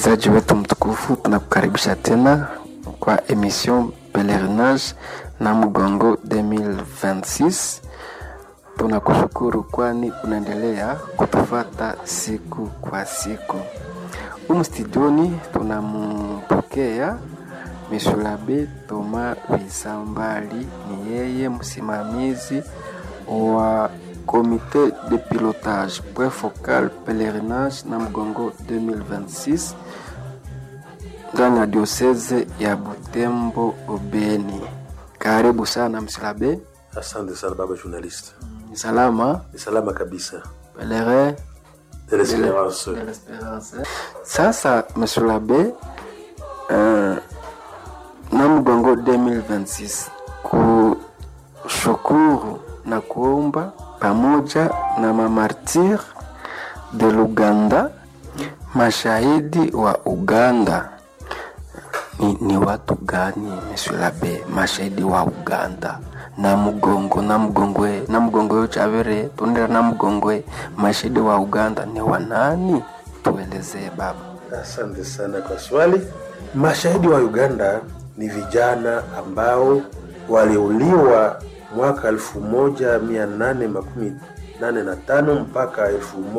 Msikilizaji wetu mtukufu, tunakukaribisha tena kwa emission Pelerinage na Mgongo 2026. Tunakushukuru kwani unaendelea kutufata siku kwa siku. Humu studioni tunampokea Mishulabe Toma Visambali, ni yeye msimamizi wa Comité de pilotage point focal pèlerinage na Mgongo 2026 ndani ya diocese ya Butembo Obeni. Karibu sana Msilabe. Asante sana baba journaliste. Ni salama Ni salama kabisa. pelerin De l'espérance. de l'espérance. Sasa Msilabe, uh, na Mgongo 2026 kushukuru na kuomba pamoja na mamartir de Luganda, mashahidi wa Uganda. Ni, ni watu gani Monsieur Labe, mashahidi wa Uganda na mgongo na mgongwe na mgongwe chavere tundira na mgongwe, mashahidi wa Uganda ni wanani? Tuelezee baba. Asante sana kwa swali. Mashahidi wa Uganda ni vijana ambao waliuliwa mwaka 1885 mpaka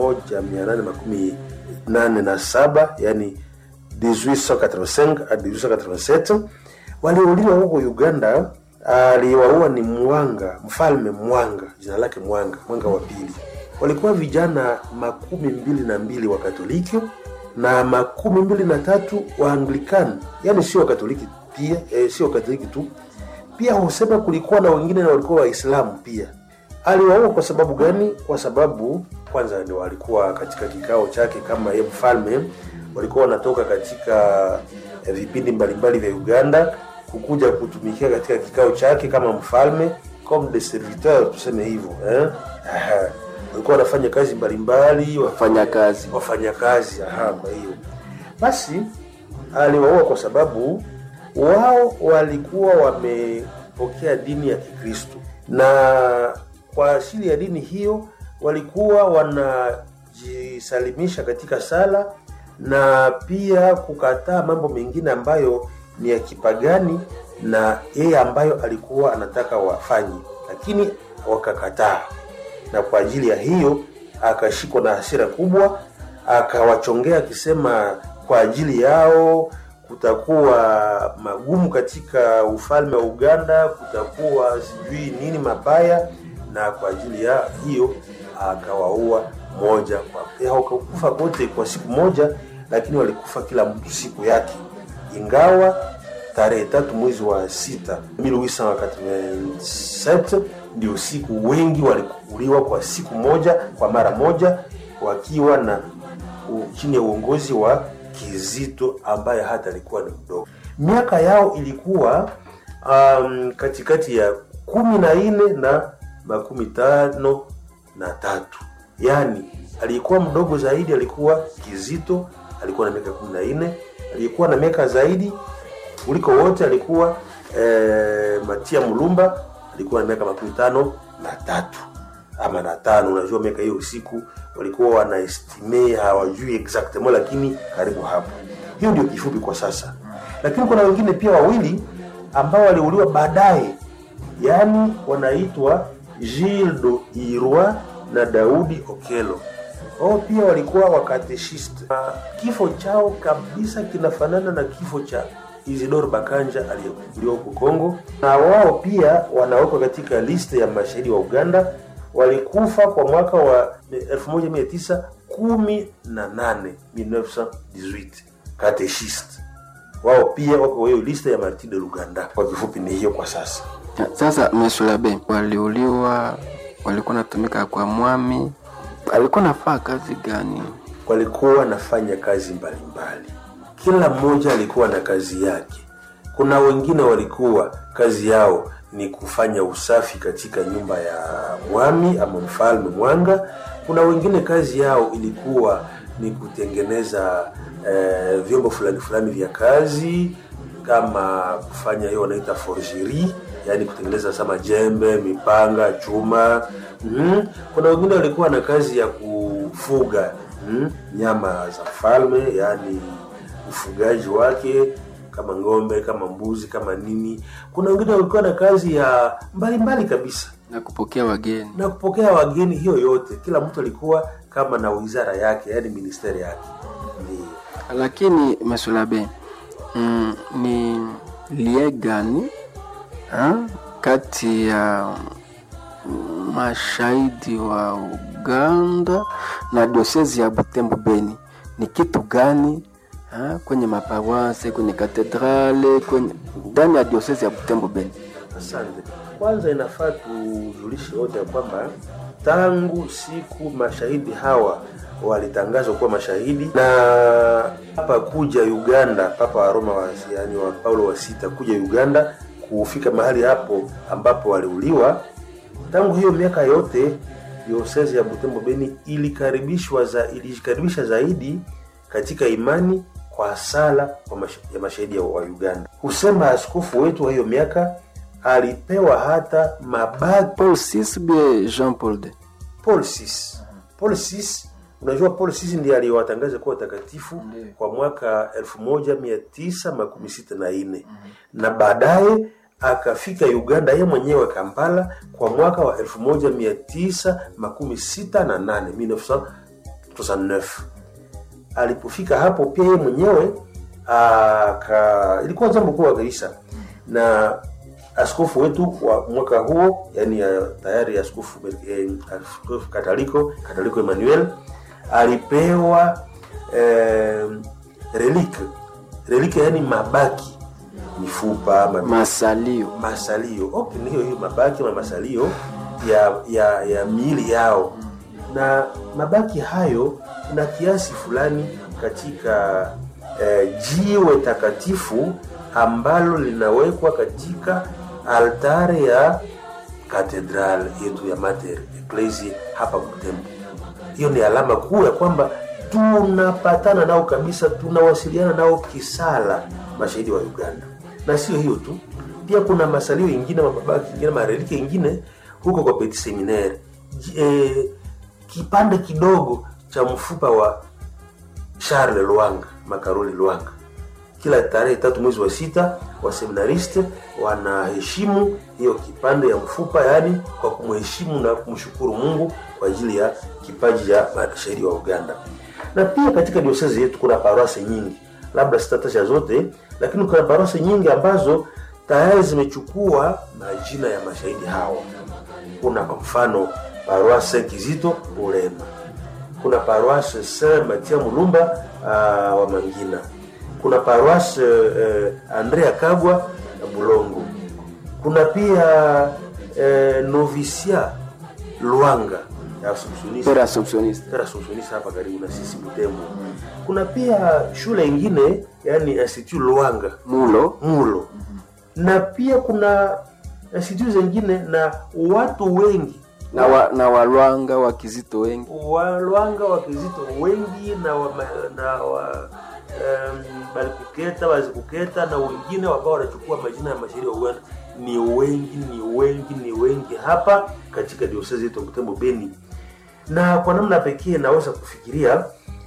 1887 yani 1885 hadi 1887 waliouliwa huko Uganda. Aliwaua ni Mwanga, mfalme Mwanga, jina lake Mwanga, Mwanga wa pili. Walikuwa vijana makumi mbili na mbili wa Katoliki na makumi mbili na tatu wa Anglikani, yani sio Katoliki pia eh, sio Katoliki tu pia husema kulikuwa na wengine na walikuwa Waislamu pia. Aliwaua kwa sababu gani? Kwa sababu kwanza ni walikuwa katika kikao chake kama ye mfalme, walikuwa wanatoka katika eh, vipindi mbalimbali vya Uganda kukuja kutumikia katika kikao chake kama mfalme, comme des serviteurs tuseme hivyo eh? Aha. walikuwa wanafanya kazi mbalimbali wa- Fanya kazi wafanyakazi. Aha, kwa hiyo basi aliwaua kwa sababu wao walikuwa wamepokea dini ya Kikristo, na kwa asili ya dini hiyo walikuwa wanajisalimisha katika sala na pia kukataa mambo mengine ambayo ni ya kipagani na yeye ambayo alikuwa anataka wafanye, lakini wakakataa na kwa ajili ya hiyo akashikwa na hasira kubwa, akawachongea akisema kwa ajili yao kutakuwa magumu katika ufalme wa Uganda, kutakuwa sijui nini mabaya, na kwa ajili ya hiyo akawaua moja kwa hawakufa wote kwa siku moja, lakini walikufa kila mtu siku yake, ingawa tarehe tatu mwezi wa sita 1887 ndio siku wengi walikuuliwa kwa siku moja kwa mara moja, wakiwa na u- chini ya uongozi wa Kizito ambaye hata alikuwa ni mdogo. Miaka yao ilikuwa um, katikati ya kumi na nne na makumi tano na tatu yaani aliyekuwa mdogo zaidi alikuwa Kizito, alikuwa na miaka kumi na nne aliyekuwa na miaka zaidi kuliko wote alikuwa eh, Matia Mulumba alikuwa na miaka makumi tano na tatu ama na tano. Unajua miaka hiyo usiku walikuwa wanaestime hawajui exactement, lakini karibu hapo. Hiyo ndio kifupi kwa sasa, lakini kuna wengine pia wawili ambao waliuliwa baadaye, yaani wanaitwa Gildo Irwa na Daudi Okelo wao pia walikuwa wakateshiste. Kifo chao kabisa kinafanana na kifo cha Isidore Bakanja aliyekuliwa huko Kongo, na wao pia wanawekwa katika liste ya mashahidi wa Uganda. Walikufa kwa mwaka wa 1918 1918 kateshiste. Wao pia wako hiyo liste ya Martin de Luganda. Kwa kifupi ni hiyo kwa sasa. Sasa Monsieur Labe, waliuliwa, walikuwa natumika kwa mwami, alikuwa nafaa kazi gani? walikuwa wanafanya kazi mbalimbali, kila mmoja alikuwa na kazi yake. Kuna wengine walikuwa kazi yao ni kufanya usafi katika nyumba ya mwami ama mfalme Mwanga. Kuna wengine kazi yao ilikuwa ni kutengeneza eh, vyombo fulani fulani vya kazi kama kufanya hiyo wanaita forgerie, yani kutengeneza sama jembe, mipanga, chuma. Mm. Kuna wengine walikuwa na kazi ya kufuga mm, nyama za mfalme, yani ufugaji wake kama ng'ombe kama mbuzi kama nini kuna wengine walikuwa na kazi ya mbalimbali mbali kabisa na kupokea wageni na kupokea wageni hiyo yote kila mtu alikuwa kama na wizara yake yani ministeri yake Ndiyo. lakini mesulabe mm, ni lie gani ha? kati ya mm, mashahidi wa uganda na diosezi ya butembo beni ni kitu gani ha? kwenye mapawase kwenye katedrale kwenye ndani ya diosezi ya butembo beni Asante. Kwanza inafaa tujulishe wote ya kwamba tangu siku mashahidi hawa walitangazwa kuwa mashahidi na hapa kuja Uganda, Papa wa Roma wa, yani wa Paulo wa sita kuja Uganda kufika mahali hapo ambapo waliuliwa. Tangu hiyo miaka yote diosezi ya Butembo Beni ilikaribishwa za, ilijikaribisha zaidi katika imani kwa sala kwa mash, ya mashahidi wa Uganda. Husema askofu wetu wa hiyo miaka alipewa hata mabaki paul sis bie jean paul de Paul VI. Paul VI, unajua Paul VI ndiye aliwatangaza kuwa watakatifu Ndiyo. kwa mwaka 1964 na baadaye akafika Uganda ye mwenyewe Kampala kwa mwaka wa 1968 1969 alipofika hapo pia yeye mwenyewe aka ilikuwa jambo kubwa kabisa na askofu wetu wa mwaka huo yani uh, tayari askofu eh, askofu kataliko kataliko Emmanuel alipewa eh, relike relike yani mabaki mifupa mabaki masalio masalio okay, ni hiyo hiyo mabaki na masalio ya ya ya miili yao na mabaki hayo na kiasi fulani katika eh, jiwe takatifu ambalo linawekwa katika altare ya katedral yetu ya Mater Ecclesiae hapa Butembo. Hiyo ni alama kuu ya kwamba tunapatana nao kabisa, tunawasiliana nao kisala, mashahidi wa Uganda. Na sio hiyo tu, pia kuna masalio ingine, mabaki ingine, marelike ingine huko kwa Petit Seminaire, J- eh, kipande kidogo cha mfupa wa Charles Lwanga, Makaroli Lwanga kila tarehe tatu mwezi wa sita waseminariste wanaheshimu hiyo kipande ya mfupa yani kwa kumheshimu na kumshukuru mungu kwa ajili ya kipaji ya mashahidi wa uganda na pia katika diosezi yetu kuna parwase nyingi labda sitataja zote lakini kuna parwase nyingi ambazo tayari zimechukua majina ya mashahidi hawa kuna kwa mfano paroisse kizito urema kuna paroisse saint matia mulumba uh, wa mangina kuna paroisse uh, andrea kagwa bulongo kuna pia uh, novicia lwanga ya Assumptionista. pere assumptioniste Pera Assumptionista hapa karibu na sisi Butembo. Kuna pia shule ingine yani Institut Lwanga mulo Mulo, na pia kuna institut zingine na watu wengi na, wa, na walwanga wa kizito wengi walwanga wakizito wengi na wa, na wa um, balikuketa wazikuketa na wengine ambao wanachukua majina ya mashahidi wa Uganda ni wengi ni wengi ni wengi hapa katika diosezi yetu ya Butembo Beni, na kwa namna pekee naweza kufikiria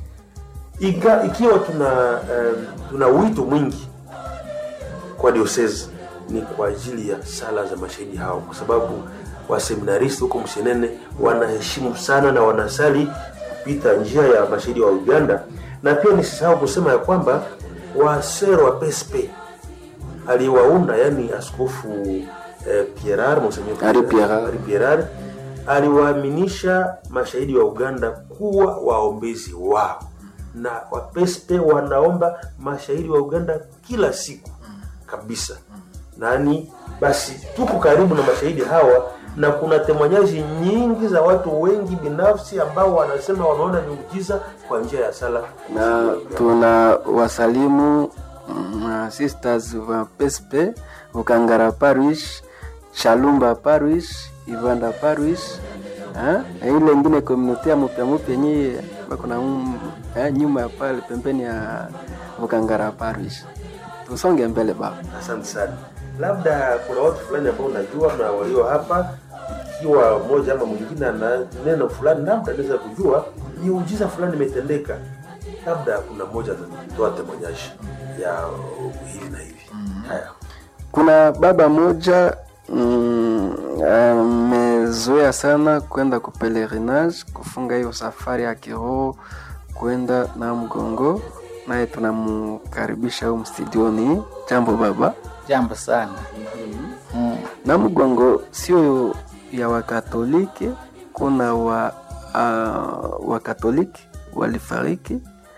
iga, ikiwa tuna um, tuna wito mwingi kwa diosezi ni kwa ajili ya sala za mashahidi hao, kwa sababu waseminaristi huko Msenene wanaheshimu sana na wanasali kupita njia ya mashahidi wa Uganda. Na pia nisisahau kusema ya kwamba wasero wa PSP aliwaunda, yani askofu eh, Pierar Monseigneur Ari Pierar. Ari Pierar aliwaaminisha mashahidi wa Uganda kuwa waombezi wao, na wapespe wanaomba mashahidi wa Uganda kila siku kabisa. Nani basi, tuko karibu na mashahidi hawa, na kuna temanyaji nyingi za watu wengi binafsi ambao wanasema wameona miujiza kwa njia ya sala na tuna wasalimu mm, sisters wa pespe ukangara parish chalumba parish ivanda parish ha? Na ile ingine komunote ya mupya mupya nyie bako na um, eh, nyuma ya pale pembeni ya ukangara parish tusonge mbele baba Asante sana. Labda kuna watu fulani ambao unajua na walio hapa, ikiwa mmoja ama mwingine ana neno fulani, labda anaweza kujua miujiza fulani imetendeka labda kuna mmoja atatoa temonyaji ya uh, hivi na hivi haya kuna baba moja mm, amezoea sana kwenda kupelerinage kufunga hiyo safari ya kiroho kwenda na mgongo naye tunamkaribisha huu mstudioni jambo baba Jambo sana. Mm. na mgongo sio ya wakatoliki kuna wa uh, wakatoliki walifariki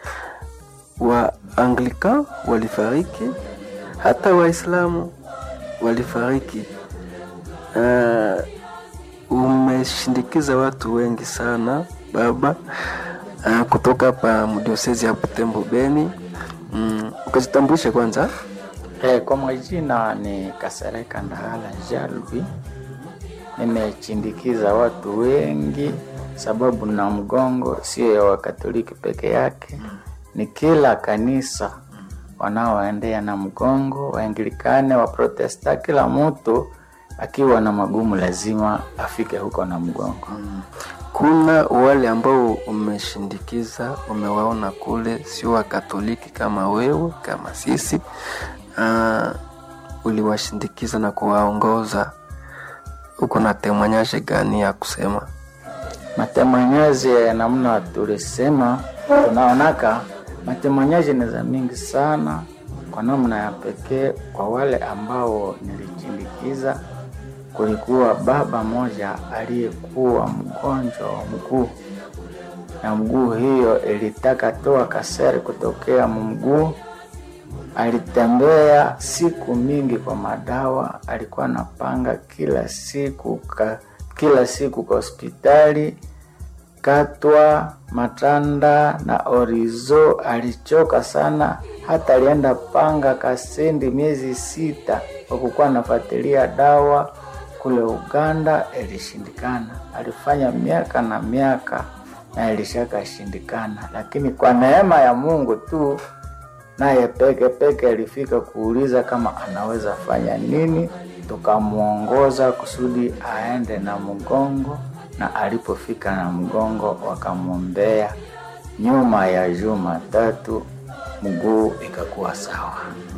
wa anglican walifariki hata waislamu walifariki uh, umeshindikiza watu wengi sana baba uh, kutoka hapa mdiosezi ya butembo beni mm, ukajitambulishe kwanza Eh, kwa majina ni Kasereka Ndahala Jalvi. Nimechindikiza watu wengi sababu na mgongo sio ya Wakatoliki peke yake, ni kila kanisa wanaoendea na mgongo, Waanglikane, Waprotesta, kila mtu akiwa na magumu lazima afike huko na mgongo. kuna wale ambao umeshindikiza umewaona kule sio wakatoliki kama wewe kama sisi uh, uliwashindikiza na kuwaongoza uko na temwanyaje gani ya kusema Matemanyaji ya namna tulisema, tunaonaka matemanyaji ni za mingi sana, kwa namna ya pekee. Kwa wale ambao nilichindikiza, kulikuwa baba moja aliyekuwa mgonjwa wa mguu, na mguu hiyo ilitaka toa kaseri kutokea mguu. Alitembea siku mingi kwa madawa, alikuwa anapanga kila siku ka, kila siku kwa hospitali Katwa, Matanda na Orizo. Alichoka sana, hata alienda panga Kasindi miezi sita kwa kukuwa anafuatilia dawa kule Uganda, ilishindikana. Alifanya miaka na miaka na ilishakashindikana, lakini kwa neema ya Mungu tu naye peke peke alifika kuuliza kama anaweza fanya nini, tukamwongoza kusudi aende na mgongo, na alipofika na mgongo wakamwombea. Nyuma ya juma tatu mguu ikakuwa sawa.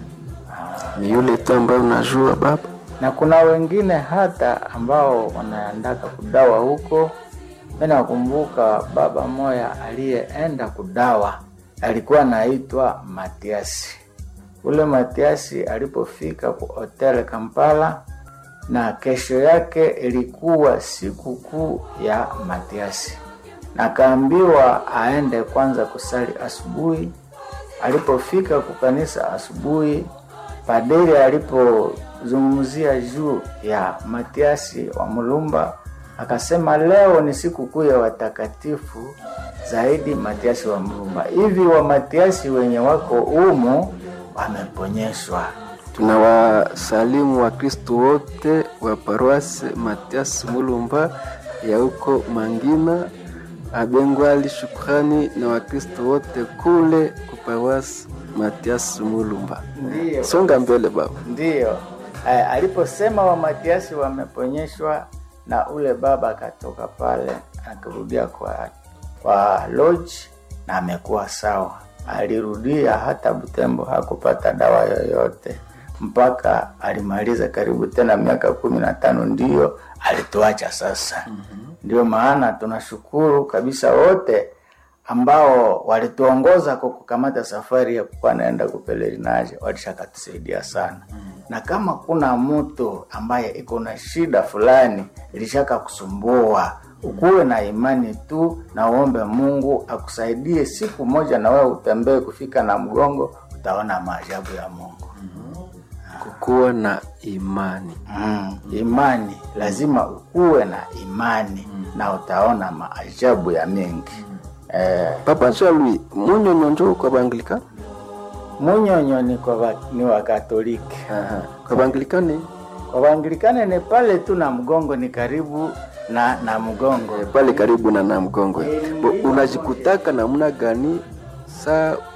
ni yule tu ambaye unajua baba na kuna wengine hata ambao wanaendaka kudawa huko. Mi nakumbuka baba moya aliyeenda kudawa alikuwa anaitwa Matiasi. Ule Matiasi alipofika ku hotel Kampala, na kesho yake ilikuwa siku kuu ya Matiasi, na akaambiwa aende kwanza kusali asubuhi. Alipofika kukanisa asubuhi, padiri alipozungumzia juu ya Matiasi wa Mulumba akasema leo ni siku kuu ya watakatifu zaidi Matiasi wa Mulumba. Hivi wa Matiasi wenye wako umu wameponyeshwa. tunawasalimu wakristu wote wa paroasi matias mulumba ya huko mangina abengwali shukrani na wakristu wote kule kuparoasi matias mulumba Ndiyo. songa mbele baba Ndiyo eh, aliposema wa Matiasi wameponyeshwa, na ule baba akatoka pale akarudia kwa, kwa lodge na amekuwa sawa. Alirudia hata Butembo, hakupata dawa yoyote mpaka alimaliza karibu tena miaka kumi na tano ndiyo alituacha sasa. Ndio maana tunashukuru kabisa wote ambao walituongoza kwa kukamata safari ya kuwa naenda kupelelinaje, walishakatusaidia sana na kama kuna mtu ambaye iko na shida fulani ilishaka kusumbua, ukuwe na imani tu na uombe Mungu akusaidie. Siku moja na wewe utembee kufika na mgongo, utaona maajabu ya Mungu. kukuwa na imani Mm, imani lazima ukuwe na imani na utaona maajabu ya mengi. Eh, papa jalui munyonyo njo kwa baanglika munyonyo ni kwa wa, ni wa Katoliki. kwa baanglikani Kwa Waanglikane ni pale tu na mgongo ni karibu na na mgongo pale karibu na na mgongo Bo, unajikutaka namna gani saa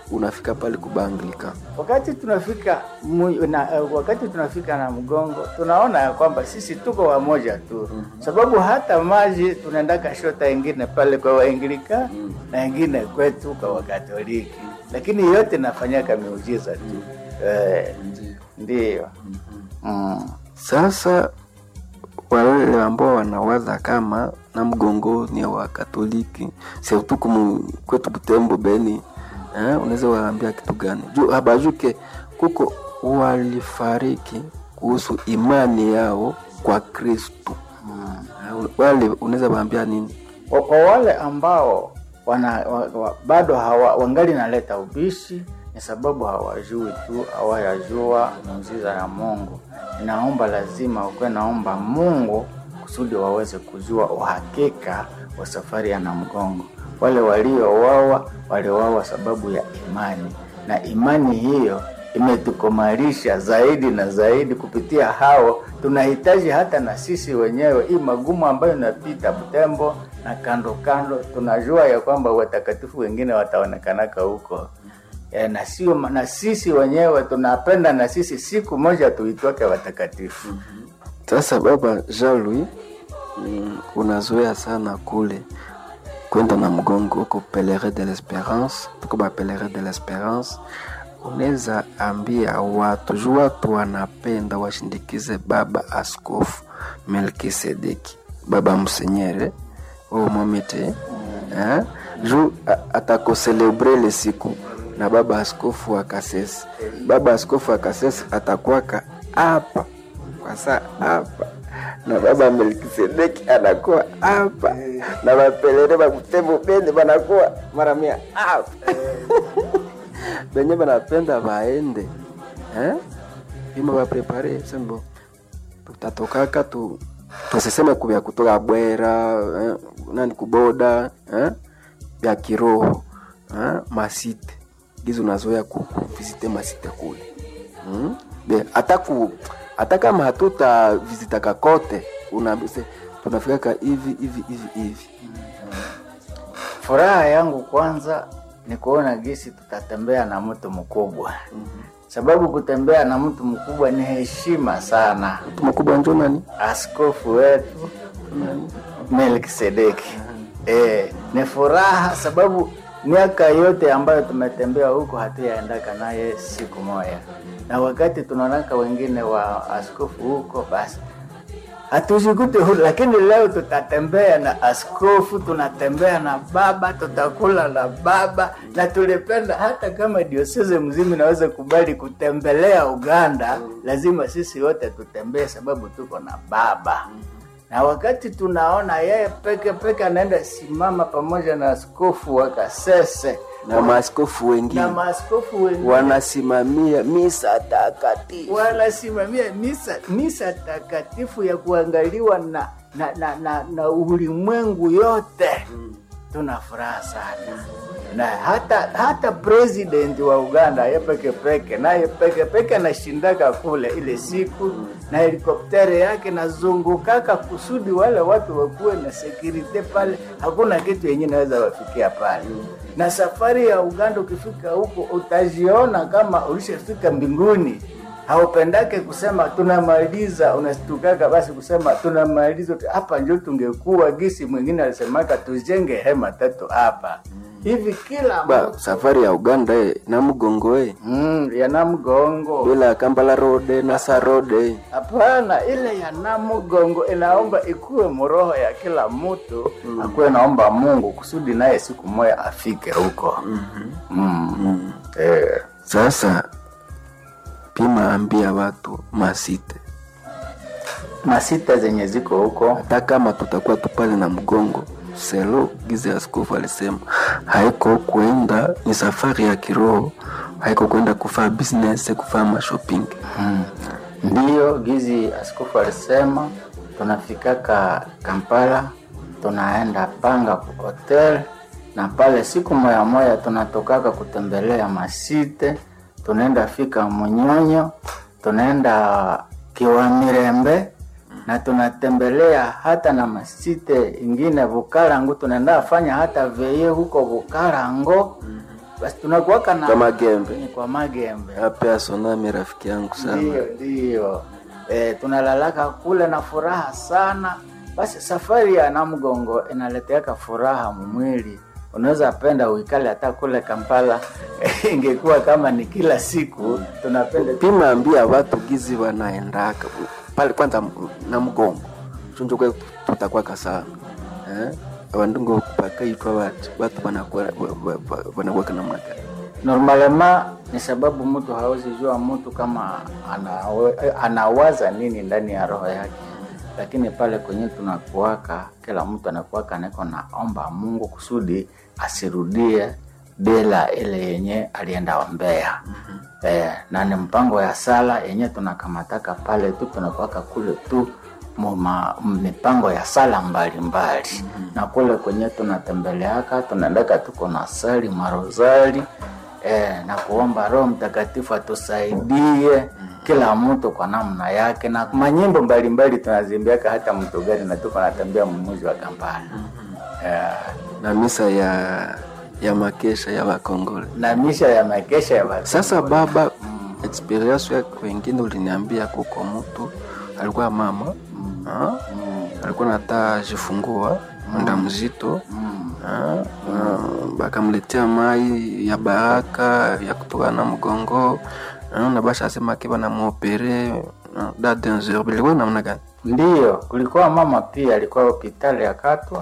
unafika pale kubanglika wakati tunafika mu, na, uh, wakati tunafika na mgongo tunaona ya kwamba sisi tuko wamoja tu sababu hata maji tunaendaka shota ingine pale kwa waingilika na ingine kwetu kwa wakatoliki lakini yote nafanyaka miujiza tu eh, ndiyo mm. sasa wale ambao wanawaza kama na mgongo ni wa katoliki surtout kumu kwetu butembo beni eh, unaweza waambia kitu gani juu habajuke kuko walifariki kuhusu imani yao kwa kristu Eh, wale unaweza waambia nini kwa, kwa wale ambao wana, wa, wa, bado hawa, wangali naleta ubishi ni sababu hawajui tu hawayajua muujiza ya Mungu. Inaomba lazima ukuwe naomba Mungu kusudi waweze kujua uhakika wa safari ya Namgongo. Wale waliowawa waliowawa sababu ya imani, na imani hiyo imetukomalisha zaidi na zaidi. Kupitia hao tunahitaji hata na sisi wenyewe hii magumu ambayo inapita Butembo na kando kando, tunajua ya kwamba watakatifu wengine wataonekanaka huko e, na sio na sisi wenyewe tunapenda na sisi siku moja tuitwake watakatifu. Sasa baba Jean Louis, mm, unazoea sana kule kwenda na mgongo huko Pelerin de l'Esperance, tuko ba Pelerin de l'Esperance. Unaweza ambia watu juu watu wanapenda washindikize baba askofu Melkisedeki, baba msenyere o mwamete eh? juu a- atakoselebre le siku na baba askofu wa Kasese. Baba askofu wa Kasese atakwaka hapa kwa saa hapa na baba Melkisedeki anakuwa hapa na bapelere bakutembo bene banakuwa mara mia hapa benye banapenda baende eh? ima baprepare sembo tutatokaka tu tusiseme kubya kutoka bwera eh? nani kuboda eh? bya kiroho eh? masite gizi unazoya ku- kuvisite masite kule mm? Be, hata ku hata kama hatuta vizitaka kote unaambise tunafikaka hivi hivi hivi hivi Furaha yangu kwanza ni kuona gisi tutatembea na mtu mkubwa, sababu kutembea na mtu mkubwa ni heshima sana. mtu mkubwa njo nani Askofu wetu Melkisedeki eh, ni furaha sababu miaka yote ambayo tumetembea huko hatuyaendaka naye siku moja, na wakati tunaonaka wengine wa askofu huko basi hatujikute huru, lakini leo tutatembea na askofu, tunatembea na baba, tutakula na baba, na tulipenda hata kama dioseze mzima inaweza kubali kutembelea Uganda, lazima sisi wote tutembee, sababu tuko na baba. Na wakati tunaona yeye peke peke anaenda simama pamoja na askofu wa Kasese na maaskofu na wengine maaskofu wengine wanasimamia misa takatifu wanasimamia misa misa takatifu ya kuangaliwa na na, na, na, na ulimwengu yote tuna furaha sana na hata hata president wa Uganda ye peke peke naye peke peke anashindaka kule ile siku na helikoptere yake nazungukaka kusudi wale watu wakuwe na security pale, hakuna kitu yenye naweza wafikia pale. Na safari ya Uganda ukifika huko utajiona kama ulishafika mbinguni haupendake kusema tunamaliza, unastukaka basi kusema tunamaliza hapa, njo tungekuwa gisi. Mwingine alisemaka tujenge hema tatu hapa hivi kila ba mtu safari ya uganda e, na mgongo e, mm, yana mgongo bila ya kambala rode nasa rode hapana, ile ya namugongo inaomba ikuwe mroho ya kila mtu mm. akuwe naomba Mungu kusudi naye siku moja afike huko mm-hmm. mm. eh. sasa pima ambia watu masite masita zenye ziko huko hata kama tutakuwa tupale na mgongo selo gize askofu alisema haiko kwenda ni safari ya kiroho haiko kwenda kufaa business kufaa mashopping Mm. Ndiyo gizi askofu alisema, tunafikaka Kampala, tunaenda panga ku hotel na pale siku moya moya tunatokaka kutembelea masite, tunaenda fika Munyonyo, tunaenda Kiwamirembe na tunatembelea hata na masite ingine Bukarango, tunaenda fanya hata veye huko Bukarango basi tunakuwaka na Kwa Magembe. Ni kwa magembe Ape asonami rafiki yangu sana. ndio ndio e, tunalalaka kule na furaha sana basi safari ya namgongo inaleteaka furaha mumwili unaweza penda uikale hata kule kampala ingekuwa kama ni kila siku tunapenda Pima ambia watu gizi wanaendaka pale kwanza m- na mgongo chunjo kwe tutakwaka sana eh wandungo pakaitwa watu watu wanakuwa wa- wa- wanakuwa namna gani normalema ni sababu mtu hawezi jua mtu kama anawe, anawaza nini ndani ya roho yake lakini pale kwenye tunakuwaka kila mtu anakuwaka niko naomba mungu kusudi asirudie bila ile yenye alienda ombea mm-hmm. eh, na ni mpango ya sala yenye tunakamataka pale tu tunakuwaka kule tu muma mipango ya sala mbalimbali mm-hmm. na kule kwenye tunatembeleaka tunaendaka tuko na sali marozari eh, na kuomba roho mtakatifu atusaidie kila mtu kwa namna yake na manyimbo mbalimbali tunazimbiaka hata mtu gari na tuko natembea mumuji wa kampala eh, na misa ya ya makesha ya wakongole na misha ya makesha ya watu sasa baba experience ya wengine uliniambia kuko mtu alikuwa mama ah, alikuwa nata jifungua mda mzito ah, ah, bakamletea mai ya baraka ya kutoka na mgongo ah, na basha asema ke banamuopere ah, da danger bilikuwa namna gani Ndiyo, kulikuwa mama pia alikuwa hospitali akatwa,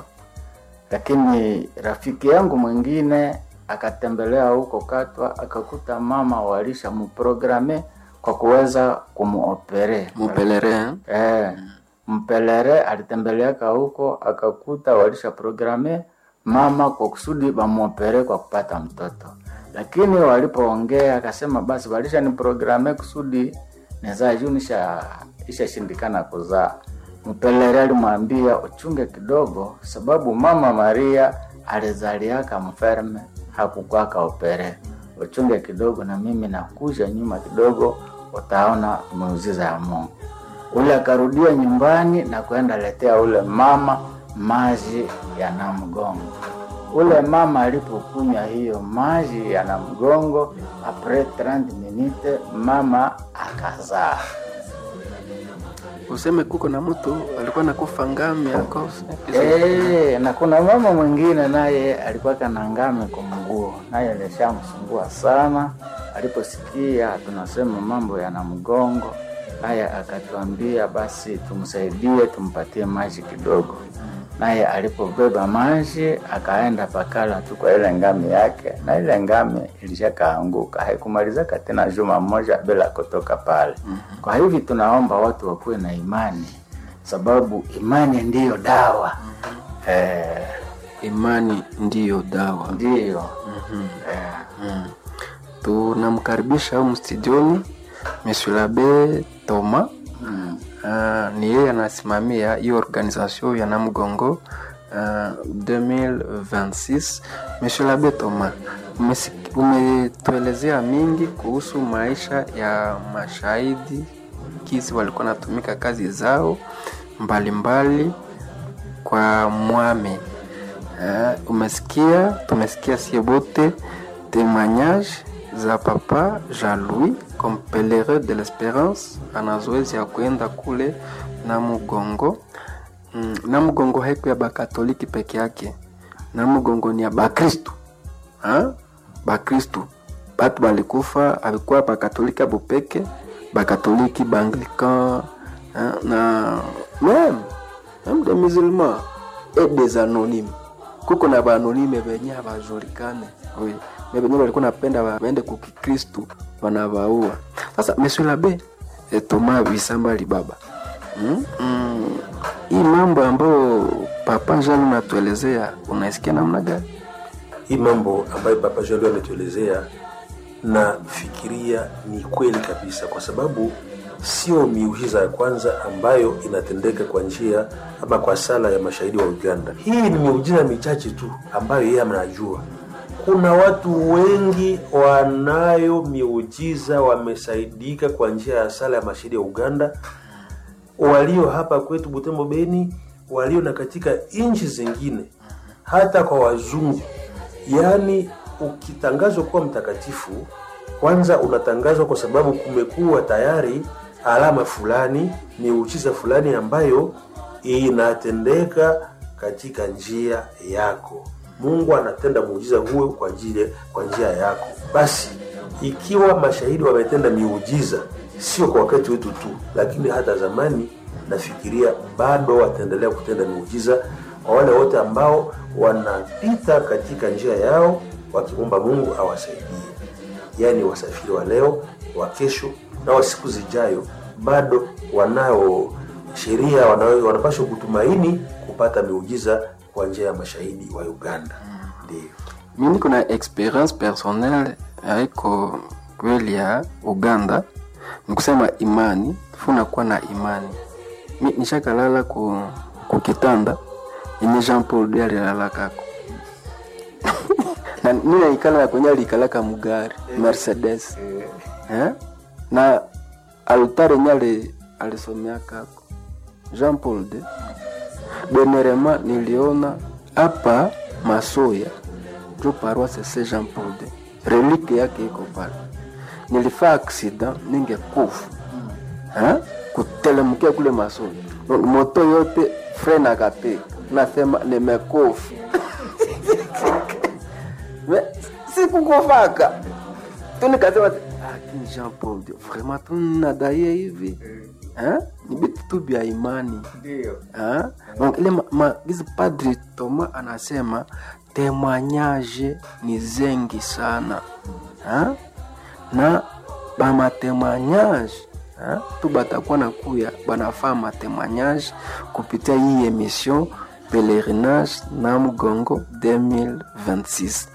lakini rafiki yangu mwingine akatembelea huko Katwa, akakuta mama walisha muprograme kwa kuweza kumuopere mupelere eh? eh, mpelere alitembeleaka huko akakuta walisha programe mama kwa kusudi bamuopere kwa kupata mtoto, lakini walipoongea akasema basi walisha ni programe kusudi nizaa juu nisha ishashindikana kuzaa. Mpelere alimwambia uchunge kidogo, sababu mama Maria alizaliaka mferme hakukwaka opere, uchunge kidogo, na mimi nakuja nyuma kidogo, utaona muujiza ya Mungu ule akarudia nyumbani na kwenda letea ule mama maji ya namgongo. Ule mama alipokunywa hiyo maji ya namgongo, apres 30 minute mama akazaa. useme kuko na mtu alikuwa nakufa ngami yako Eh, na kuna mama mwingine naye alikuwa kana ngame kwa mguu, naye alishamsumbua sana. Aliposikia tunasema mambo yana mgongo, naye akatuambia basi tumsaidie, tumpatie maji kidogo. Naye alipobeba maji akaenda pakala tu kwa ile ngami yake, na ile ngami ilishakaanguka, haikumalizaka tena juma moja bila kutoka pale. Kwa hivi tunaomba watu wakuwe na imani sababu imani ndiyo dawa eh, imani ndiyo dawa ndiyo eh, Mm. tunamkaribisha humu studioni Monsieur l'Abbé Thomas mm, uh, ni yeye anasimamia hiyo organisation ya Namgongo uh, 2026. Monsieur l'Abbé Thomas, umesik- umetuelezea mingi kuhusu maisha ya mashahidi kisi walikuwa natumika kazi zao mbalimbali mbali kwa mwame uh, umesikia tumesikia sie bote témoignage za papa Jean-Louis comme pèlerin de l'espérance ana zoezi ya kuenda kule na Mugongo. Mm, na Mugongo haiko ya bakatoliki peke yake, na Mugongo ni ya bakristu ha? bakristu batu balikufa alikuwa bakatoliki abo peke bakatoliki baanglican hein, na même même des musulmans et des anonymes kuko na baanonyme benye habajulikane oui. me benye balikuwa napenda ba- baende kukikristu wanabaua sasa monsieur labe e, toma visamba libaba mm? mm. hii mambo ambayo papa jalo natuelezea unaisikia namna gani hii mambo ambayo papa Jalo ametuelezea nafikiria ni kweli kabisa, kwa sababu sio miujiza ya kwanza ambayo inatendeka kwa njia ama kwa sala ya mashahidi wa Uganda. Hii ni miujiza michache tu ambayo yeye anajua. Kuna watu wengi wanayo miujiza wamesaidika kwa njia ya sala ya mashahidi wa Uganda, walio hapa kwetu Butembo, Beni, walio na katika nchi zingine, hata kwa wazungu. Yaani ukitangazwa kuwa mtakatifu kwanza unatangazwa kwa sababu kumekuwa tayari alama fulani miujiza fulani ambayo inatendeka katika njia yako mungu anatenda muujiza huo kwa njia kwa njia yako basi ikiwa mashahidi wametenda miujiza sio kwa wakati wetu tu lakini hata zamani nafikiria bado wataendelea kutenda miujiza kwa wale wote ambao wanapita katika njia yao wakimwomba mungu awasaidie yaani wasafiri wa leo wa kesho na wa siku zijayo bado wanao sheria wanao- wanapaswa kutumaini kupata miujiza kwa njia ya mashahidi wa uganda ndio mi niko na experience personnel haiko kweli ya uganda ni kusema imani funakuwa na imani mi nishakalala ku, ku kitanda yenye jean paul de alilalakako na mi naikala na kwenye aliikalaka mugari mercedes eh? na altare yenye ali- alisomeakako jean paul de dernièrement niliona hapa masoya jo paroisse saint jean paul de relike yake iko pale nilifaa accident ningekufa eh? kutelemkia kule masoya Donc, moto yote fren akapiga nasema nimekufa Me- sikukufaka tu nikasema ati, lakini jean paul de vraiment tunadaie hivi eh? ni vitu tu vya imani ndio Hein? Donc ile ma, ma, gizi padri Toma anasema témoignage ni zengi sana hein? na bamatémoignage hein? tu batakuwa na kuya banafaa matémoignage kupitia hii émission pèlerinage na mgongo 2026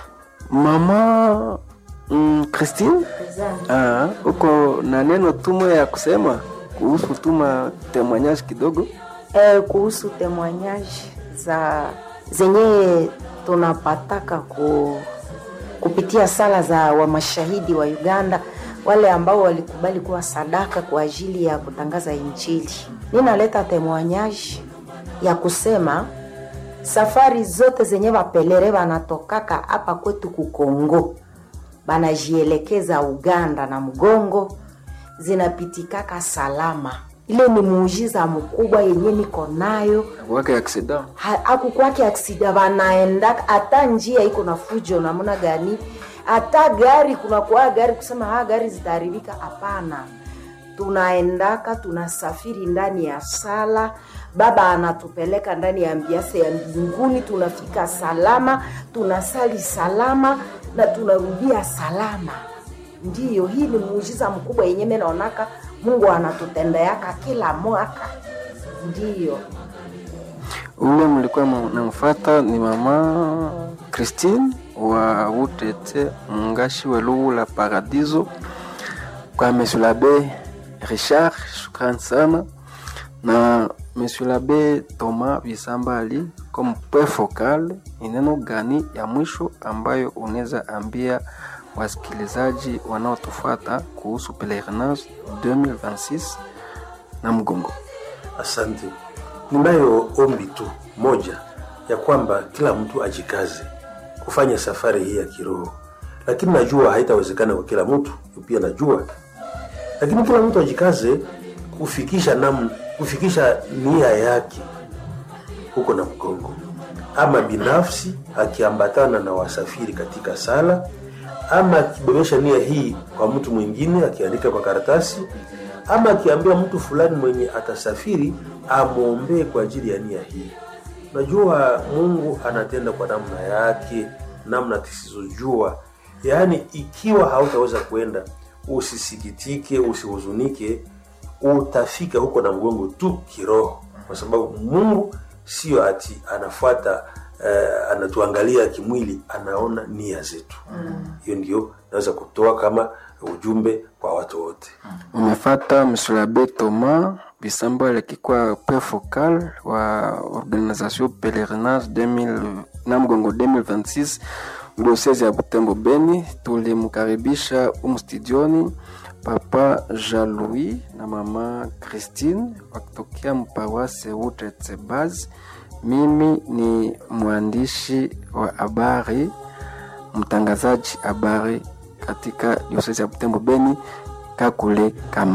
mama mm, Christine Ah, uko na neno tumo ya kusema kuhusu tuma témoignage kidogo eh, kuhusu temoignage za zenye tunapataka ku, kupitia sala za wamashahidi wa Uganda wale ambao walikubali kuwa sadaka kwa ajili ya kutangaza Injili. Ninaleta temoignage ya kusema safari zote zenye wapelere wanatokaka hapa kwetu kukongo banajielekeza Uganda na mgongo zinapitikaka salama. Ile ni muujiza mkubwa yenye niko nayo wake accident Ha- akukwake aksida wanaenda hata njia iko na fujo namna gani hata gari kunakuwa gari kusema ha gari zitaharibika hapana tunaendaka tunasafiri ndani ya sala baba anatupeleka ndani ya ambiase ya mbinguni tunafika salama tunasali salama na tunarudia salama ndiyo hii ni muujiza mkubwa yenye mi naonaka mungu anatutendeaka kila mwaka ndiyo ule mlikuwa namfata ni mama Christine wa Utete mungashi welugu la Paradiso kwa Monsieur l'Abbé Richard, shukrani sana na Monsieur l'Abbé Thomas Bisambali comme point focal, ni neno gani ya mwisho ambayo unaweza ambia wasikilizaji wanaotufuata kuhusu pelerinage 2026 na mgongo? asante ninayo ombi tu moja ya kwamba kila mtu ajikaze kufanya safari hii ya kiroho lakini najua haitawezekana kwa kila mtu pia najua lakini kila mtu ajikaze kufikisha nam, kufikisha nia yake huko na mgongo ama binafsi akiambatana na wasafiri katika sala ama akibebesha nia hii kwa mtu mwingine akiandika kwa karatasi ama akiambia mtu fulani mwenye atasafiri amwombee kwa ajili ya nia hii najua mungu anatenda kwa namna yake namna tusizojua yaani ikiwa hautaweza kwenda usisikitike usihuzunike utafika huko na mgongo tu kiroho kwa sababu mungu sio ati anafuata uh, anatuangalia kimwili anaona nia zetu hiyo ndio naweza kutoa kama ujumbe kwa watu wote umefata Monsieur l'Abbé Thomas Bisambo alikuwa point focal wa organisation pèlerinage 2000 na mgongo 2026 diocese ya Butembo Beni. Tulimkaribisha umu studioni Papa Jean-Louis na mama Christine wakitokea mpawase Utete Base. Mimi ni mwandishi wa habari mtangazaji habari katika diosesi ya Butembo Beni, Kakule kama